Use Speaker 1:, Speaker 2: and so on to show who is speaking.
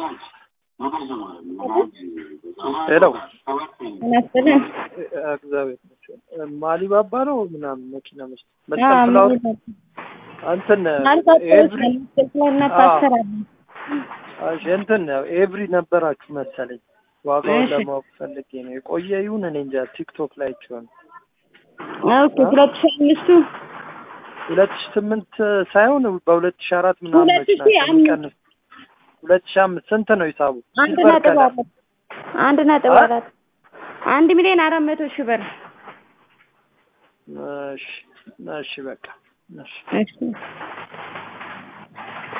Speaker 1: ሄሎ
Speaker 2: ይመስልን
Speaker 1: እግዚአብሔር ይመስገን። ማሊባባ ነው ምናምን መኪና መስ መስቀል ፍላወር እንትን ኤቭሪ እሺ፣ እንትን ኤቭሪ ነበራችሁ መሰለኝ። ዋጋውን
Speaker 2: እሺ።
Speaker 1: ለማወቅ ፈልጌ ነው። የቆየ ይሁን እኔ እንጃ። ቲክቶክ ላይ አይቼዋለሁ።
Speaker 2: ኦኬ ሁለት ሺህ አምስቱ
Speaker 1: ሁለት ሺህ ስምንት ሳይሆን በሁለት ሺህ አራት ምናምን
Speaker 2: ሁለት ሺህ
Speaker 1: ናቸው
Speaker 2: አምስት
Speaker 1: የሚቀንስ። ሁለት ሺህ አምስት ስንት ነው ሂሳቡ?
Speaker 2: አንድ
Speaker 1: ሲልቨር
Speaker 2: ነጥብ
Speaker 1: ከለር
Speaker 2: አራት አንድ ነጥብ
Speaker 1: አ?
Speaker 2: አራት አንድ ሚሊዮን አራት መቶ ሺህ ብር
Speaker 1: እሺ፣ እሺ በቃ እሺ።
Speaker 2: እሺ